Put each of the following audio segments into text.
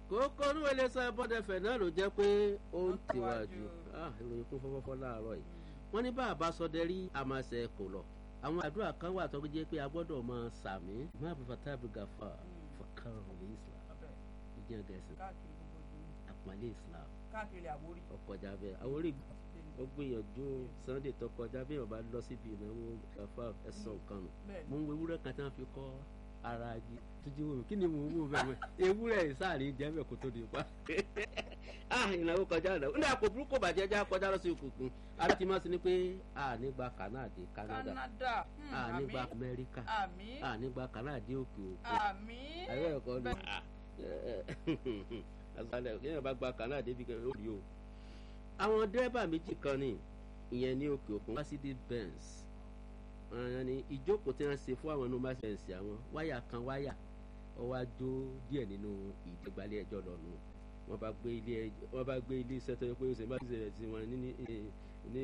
kókó olúwẹ̀lẹ̀ sọ bọ́dẹ̀fẹ̀ náà ló jẹ́ pé ó ń tiwájú ìròyìn kún fọ́fọ́fọ́ láàárọ̀ yìí wọ́n ní bá a bá sọdẹ rí àmàṣẹ kò lọ àwọn àdúrà kan wà tó jẹ́ pé a gbọ́dọ̀ máa sàmí má bí fata bí gafa fọkàrọ̀ ní islam ìjẹun gẹ̀ẹ́sì àpọ́nlé islam káàkiri àwórí. ọkọjà bẹ́ẹ̀ àwórí ó gbìyànjú sunday tó kọjá bí wọn bá lọ síbi ìnáwó gafa ẹ̀sán nǹkan nù mo ń wo ewúrẹ́ kan tí wọ́n fi kọ́ ara jí tuntun wò mí kí ni mo wò bẹ́ẹ̀ mọ́ ewúrẹ́ ìsáàrí jẹ́ bẹ́ẹ̀ kó tó di pa ah ìnáwó kọjá ìnáwó ní àpò burúkú bàjẹ́ já kọjá lọ sí òkùnkùn ara ti máa ń sin ni pé a nígbà kanadi Canada Canada a nígbà Amẹ́ríkà àmín a nígbà kanadi òkè òkun àmín àyẹ̀wò ẹ̀kọ́ ni àgbàlẹ̀ kéèyàn bá gba kanadi bí kẹ́hìn ó rí o. àwọn dẹ́rẹ́bà méjì kan ní ìyẹn ní òkè òkun Mercedes Benz ọ̀ràn ni ìjókòó tí wọ́n ṣe fún àwọn inú Mercedes àwọn wáyà kan wáyà ó wá jó díẹ̀ nínú ìdẹ́gbalẹ̀ ẹjọ́ lọ́nu wọ́n bá gbé ilé wọ́n bá gbé ilé iṣẹ́ tó yẹ pé ó ṣe má ṣe rẹ̀ sí wọn ní ní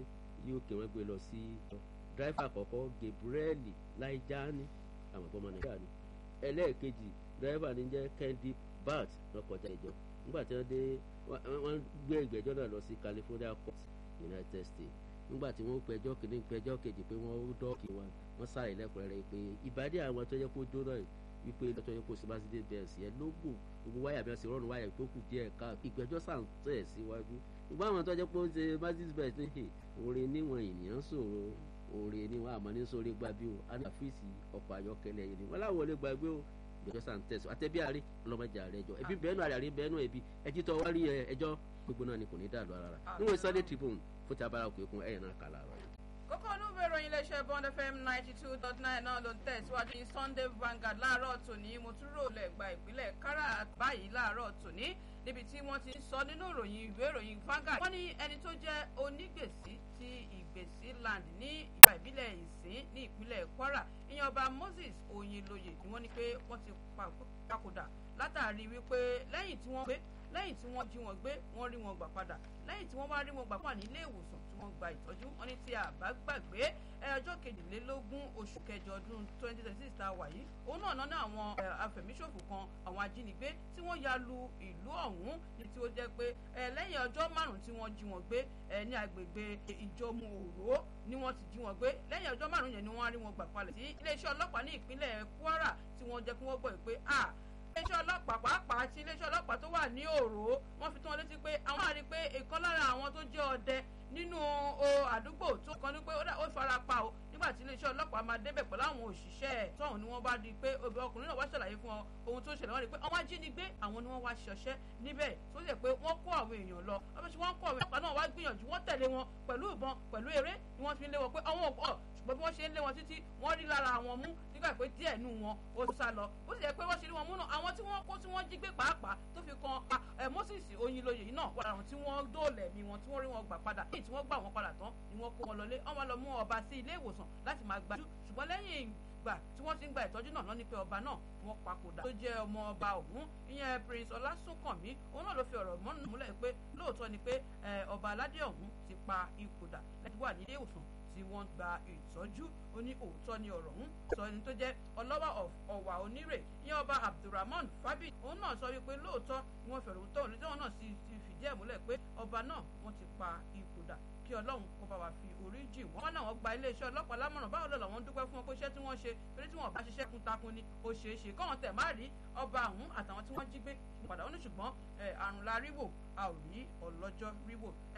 UK wọ́n gbé lọ sí dráìfà àkọ́kọ́ Gabriel Laijani àwọn ọmọ Nàìjíríà ni ẹlẹ́ẹ̀kejì dráìfà ní jẹ́ Kendi Bat lọ́kọjá ìjọ nígbà tí wọ́n dé wọ́n gbé ìgbẹ́jọ́ náà lọ sí California Court United States nígbà tí wọ́n pẹjọ́ kìíní pẹjọ́ kejì pé wọ́n dọ́ọ̀kì wọn wọ́n sáré lẹ́kùnrẹ́rẹ́ pé ìbàdí àwọn tó yẹ kó jóná wípé lọ́tọ́ yẹ kó sí Mercedes Benz yẹn lógún gbogbo wáyà bí wọ́n ṣe rọrùn wáyà tó kù díẹ̀ ká ìgbẹ́jọ́ sàn tẹ̀ síwájú ìgbà àwọn tó yẹ kó ṣe Mercedes Benz ní hì orin níwọ̀n ènìyàn sòro orin níwọ̀n àmọ́ ní sórí gbàgbé o a ní àfíìsì ọkọ̀ ayọ́kẹ́lẹ́ yìí ni wọ́n láwọn olè gbàgbé o ìgbẹ́jọ́ sàn tẹ̀ sí àtẹ̀bí àárẹ̀ ọlọ́mọdé àárẹ̀ ẹjọ́ ẹbí bẹ́ẹ̀nu àárẹ̀ àárẹ̀ bẹ́ẹ̀nu ẹbí ẹjí tó wá rí ẹjọ́ gbogbo náà ni kò ní dàlú ara rà níwọ̀n Sunday Tribune fún ti abára òkè òkun ẹ̀yìn náà kà láàárọ̀ yìí kókó olúwe ìròyìn iléeṣẹ́ bond fm ninety two dot nine náà ló ń tẹ̀síwájú ní sunday vanguard láàárọ̀ tòní mo tún rò lẹ́gbà ìpínlẹ̀ kára báyìí láàárọ̀ tòní níbi tí wọ́n ti ń sọ nínú ìròyìn ìwé ìròyìn vanguard wọ́n ní ẹni tó jẹ́ onígbèsí ti ìgbèsí land ní ìgbà ìbílẹ̀ ìsín ní ìpínlẹ̀ kwara ìyẹn ọba moses oyinlóye ni wọ́n ní pé wọ́n ti papòdà látàrí wípé lẹ́yìn tí wọ́n gbé lẹ́yìn tí wọ́n jí wọn gbé wọ́n rí wọn gbà padà lẹ́yìn tí wọ́n wá rí wọn gbà padà nílé ìwòsàn tí wọ́n gba ìtọ́jú wọn ní tí a bá gbàgbé ọjọ́ kejìlélógún oṣù kẹjọ ọdún twenty twenty six tá a wà yìí òun náà náà àwọn afẹ̀míṣòfò kan àwọn ajínigbé tí wọ́n ya lu ìlú ọ̀hún ní tí ó jẹ́ pé lẹ́yìn ọjọ́ márùn-ún tí wọ́n jí wọn gbé ní agbègbè ìjọmú òró ni wọ́n ti jí wọn gbé lẹ́yìn ọjọ́ márùn-ún yẹn ni wọ́n rí wọn gbà palẹ̀ sí iléeṣẹ́ ọlọ́pàá ní ìpínlẹ̀ Kwara tí wọ́n jẹ́ kí wọ́n gbọ́ pé ah iléeṣẹ́ ọlọ́pàá pàápàá ti iléeṣẹ́ ọlọ́pàá tó wà ní òró wọ́n fi tán létí pé àwọn àrí pé ìkan lára àwọn tó jẹ́ ọdẹ nínú àdúgbò tó kàn ní pé ó fara pa o nígbà tí iléeṣẹ́ ọlọ́pàá máa débẹ̀ pẹ̀lú àwọn òṣìṣẹ́ tọ́hún ni wọ́n bá di pé ọkùnrin náà wá ṣàlàyé fún ọ ohun tó ṣẹlẹ̀ wọ́n rí pé àwọn ajínigbé àwọn ni wọ́n wá ṣọṣẹ́ níbẹ̀ tó ṣe pé wọ́n kó àwọn èèyàn lọ wọ́n fi wọ́n kó àwọn ọlọ́pàá náà wá gbìyànjú wọ́n tẹ̀lé wọn pẹ̀lú ìbọn pẹ̀lú eré ni wọ́n fi ń lé wọn pé àwọn ò ṣùgbọ́n bí wọ́n ṣe ń lé wọn títí wọ́n rí lára àwọn mú nígbà pé díẹ̀ nù wọn ó sá lọ ó sì yẹ pé wọ́n ṣe rí wọn mú náà àwọn tí wọ́n kó tí wọ́n jí gbé pàápàá tó fi kan Moses Oyinlóye yìí náà wà láwọn tí wọ́n dóòlẹ̀ mi wọn tí wọ́n rí wọn gbà padà èyí tí wọ́n gbà wọn padà tán ni wọ́n kó wọn lọlé wọ́n lọ mú ọba sí ilé ìwòsàn láti máa gbájú ṣùgbọ́n lẹ́yìn ìgbà tí wọ́n ti ń gba ìtọ́jú náà lọ́ní pé ọba náà wọ́n papòdà tó jẹ́ ọmọ ọba ọ̀hún ìyẹn Prince Ọlásùnkànmí òun náà ló fi ọ̀rọ̀ mọ́nù múlẹ̀ pé lóòótọ́ ni pé ọba aládé ọ̀hún ti pa ipòdà láti wà nílé ìwòsàn tí wọ́n gba ìtọ́jú ó ní òótọ́ ni ọ̀rọ̀ ń sọ ẹni tó jẹ́ ọlọ́wà ọ̀wà onírè ìyẹn ọba Abdulrahman Fabi òun náà sọ wípé lóòótọ́ ni wọ́n fẹ̀rù tó òní tí wọ́n náà sì ti fìdí ẹ̀ múlẹ̀ pé ọba náà wọ́n ti pa ipòdà kí ọlọ́run kó bá wa fi orí jì wọ́n. wọ́n náà wọ́n gba iléeṣẹ́ ọlọ́pàá lámọ̀ràn báwo lọ́la wọ́n dúpẹ́ fún wọn pé iṣẹ́ tí wọ́n ṣe torí tí wọ́n bá ṣiṣẹ́ kún takun ni ó ṣeé ṣe kọ́wọn tẹ̀ má rí ọba ọ̀hún àtàwọn tí wọ́n jí gbé padà ó ní ṣùgbọ́n àrùn la ríwò a ò rí ọlọ́jọ́ ríwò